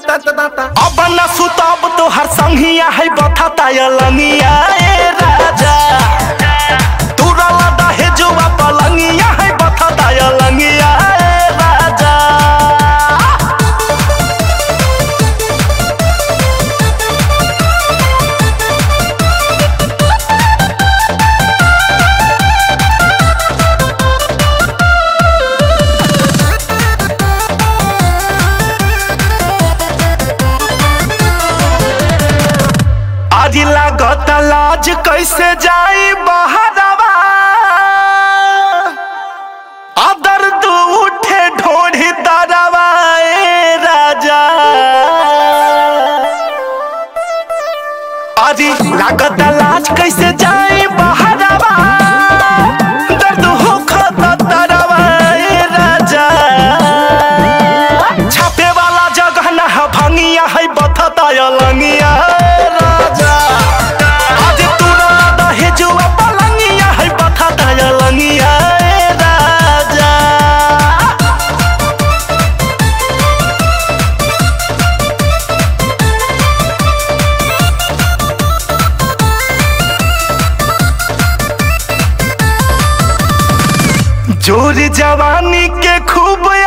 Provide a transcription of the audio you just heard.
अब न सुतब तो हर संगिया है बथता लंगिया ए राजा तुरल दहे जुआ पलंगिया है बथता लंगिया ए राजा आज लागत लाज कैसे जाई बहरवा आ दर्द उठे ढोढ़ी दरवा ए राजा आज लागत लाज कैसे जाई बहरवा दर्द होखत दरवा ए राजा छापे वाला जगह ना है भंगिया है बथता लंगिया ए राजा आज तूरा दहे जुआ पलंगिया है बथता लंगिया ए राजा जोर जवानी के खूब